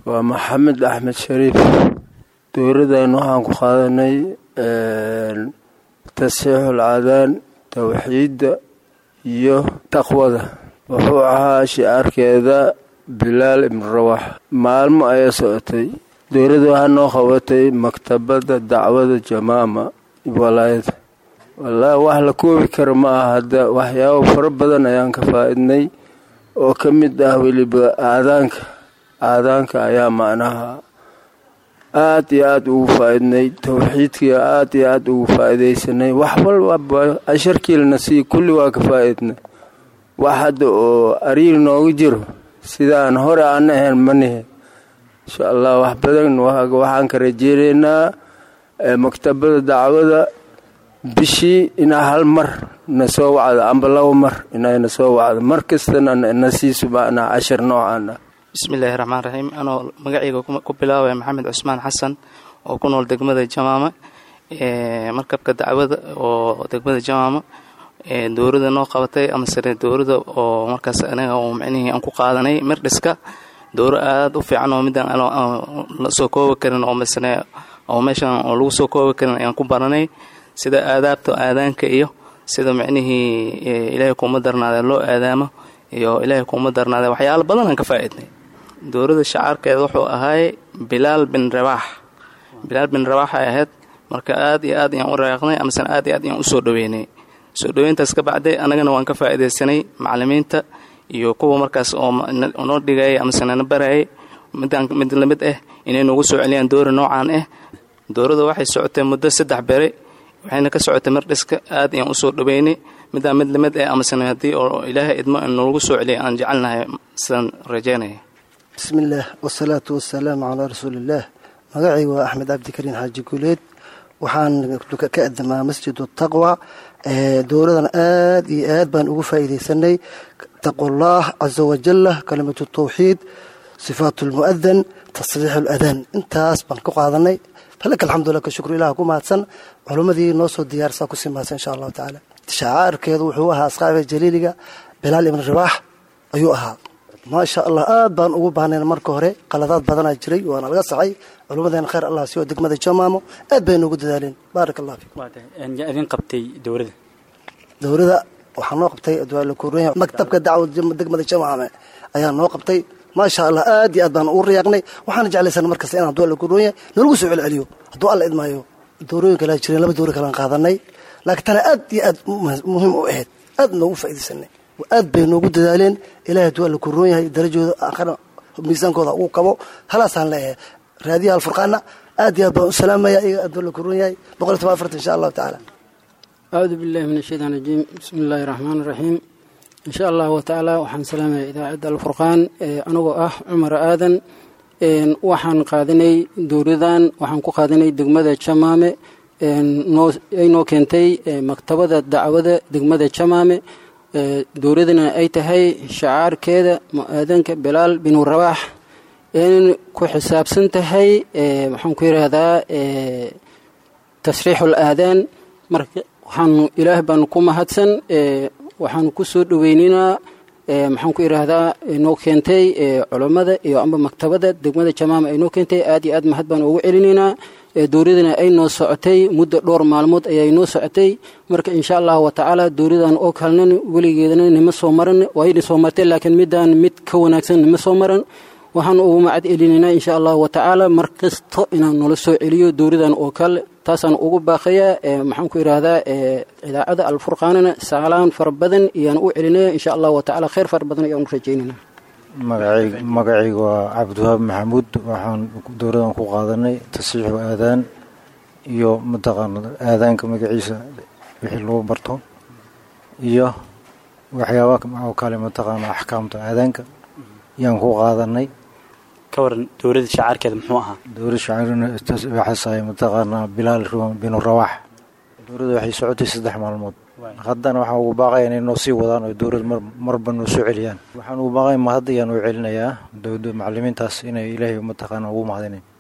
waa maxamed axmed shariif dowladan waxaan ku qaadanay tasxiixul cadaan towxiidda iyo taqwada wuxuu ahaa shicaarkeeda bilaal ibnu rawax maalmo ayaa socotay dowladda waxaa noo qabatay maktabadda dacwada jamaama walaayada wallaahi wax la koobi kara ma aha hadda waxyaabo fara badan ayaan ka faa-idnay oo ka mid ah weliba aadaanka aadaanka ayaa macnaha aad iyo aada ugu faa-idnay towxiidkii aad iyo aada ugu faa-idaysanay wax walba casharkiilna sii kulli waa ka faa-idnay wax hadda oo ariil nooga jiro sidaan hore aan ahayn manihe insha allah wax badan waxaan ka rajeynaynaa maktabada dacwada bishii inaa hal mar na soo wacdo amba laba mar inayna soo wacdo mar kastana na siiso macnaa cashar noocaan ah bismillaahi raxmaan raxiim anoo magacayga ku bilaabaya maxamed cusmaan xasan oo ku nool degmada jamaama markabka dacwada oo degmada jamaama dowladda noo qabatay amasene dowladda oo markaas anaga oo micnihii aan ku qaadanay mirdhiska dowro aada u fiican oo midaan la soo koobi karin oo masene oo meeshan oo lagu soo koobi karin ayaan ku baranay sida aadaabta aadaanka iyo sida micnihii ilaahay kuuma darnaada loo aadaamo iyo ilaahay kuuma darnaada waxyaalo badan aan ka faa-idnay dowladda shacaarkeeda wuxuu ahaay bilaal bin rabaax bilaal bin rabaax ay ahayd marka aad iyo aad ayaan u raaqnay amasena aad iyo aad ayaan usoo dhaweynay soo dhaweyntaas ka bacday annagana waan ka faa-idaysanay macalimiinta iyo kuwa markaas oo noo dhigayay amasena na barayay midaan mid lamid ah inay noogu soo celiyaan doori noocaan ah dowladda waxay socotay muddo saddex bere waxayna ka socotay mirdhiska aad ayaan usoo dhaweynay midaan mid lamid ah amasena haddii oo ilaahay idmo noogu soo celiyay aan jecelnahay sidaan rajeynaya bismillaah wasalaatu wasalaamu calaa rasuuliillaah magacayga waa axmed cabdikariin xaaji guuleed waxaan ka adamaa masjidu taqwa dowladan aad iyo aad baan ugu faa'iidaysanay taqwallaah casa wajalla kalimatu tawxiid sifaatu lmu'adan tasriixu ladaan intaas baan ku qaadanay falaka alxamdulilah ka shukru ilah ku mahadsan culimmadii noo soo diyaarsaa kusii mahadsan insha allahu tacaala shacaarkeedu wuxuu ahaa asxaabiga jaliiliga bilaal ibn rabaax ayuu ahaa maasha allah aad baan ugu baahnayn marka hore qaladaad badanaa jiray waana laga saxay culummadeena khayr allah siyo degmada jamaamo aad bay noogu dadaaleen baarak allah fiikum idin qabtay dowladda dowladda waxaa noo qabtay adwaalakuurenya maktabka dacwad degmada jamaame ayaa noo qabtay maasha allah aad iyo aad baan ugu riyaaqnay waxaana jeclaysan markasta inaan adwaa lakuurenya nalagu soo celceliyo hadduu alla idmaayo dowrooyin kalea jireen laba dowro kalean qaadanay laakiin tana aad iyo aad muhiim u ahayd aad noogu faa'iidaysanay aad bay noogu dadaaleen ilahay hadduu alla kuroon yahay darajooda aakhana miisaankooda ugu kabo halaasaan leeyahay raadiyaha alfurqaana aad iyo aad baan u salaamaya iyaga hadduu alla kuroon yahay boqol iyo toban afartan insha allahu tacaala acuudu billahi min ashaytaan rajiim bismi illaahi raxmaan raxiim insha allahu watacaala waxaan salaamaya idaacadda alfurqaan anagoo ah cumar aadan waxaan qaadanay dowladan waxaan ku qaadanay degmada jamaame ay noo keentay maktabada dacwada degmada jamaame dowladana ay tahay shacaarkeeda mu-aadanka bilaal binu rabaax in ku xisaabsan tahay maxaan ku yidhaahdaa tasriixul aadaan marka waxaanu ilaah baanu ku mahadsan waxaanu ku soo dhoweyninaa maxaan ku idhaahdaa noo keentay culammada iyo amba maktabada degmada jamaama ay noo keentay aad iyo aad mahad baan ugu celinaynaa dowladana ay noo socotay muddo dhowr maalmood ayay noo socotay marka insha allahu watacaala dowladan oo kalena weligeedana nima soo maran waayna soo martay laakiin midaan mid ka wanaagsan nima soo maran waxaan ugu macad celinaynaa insha allahu watacaala mar kasto inaan nala soo celiyo dowladan oo kale taasaan ugu baaqayaa maxaan ku idhaahdaa idaacada alfurqaanana saalaan fara badan iyaan u celinaya insha allahu watacaala khayr fara badan ayaan u rajaynayna magacayga waa cabdiwahaab maxamuud waxaan dowladan ku qaadanay tasiixu aadaan iyo mataqaana aadaanka magaciisa wixii lagu barto iyo waxyaaba oo kale mataqaana axkaamta aadaanka yaan ku qaadanay ka waran dowladda shacaarkeeda muxuu ahaa dowlad shacaarwaxaasay mataqaanaa bilaal binu rawaax dowladda waxay socotay saddex maalmood haddana waxaan ugu baaqaya inay noo sii wadaan oo dowlad marba noo soo celiyaan waxaan ugu baaqaya mahad ayaan u celinayaa dowlada macalimiintaas inay ilaahay mataqaana ugu mahadinayn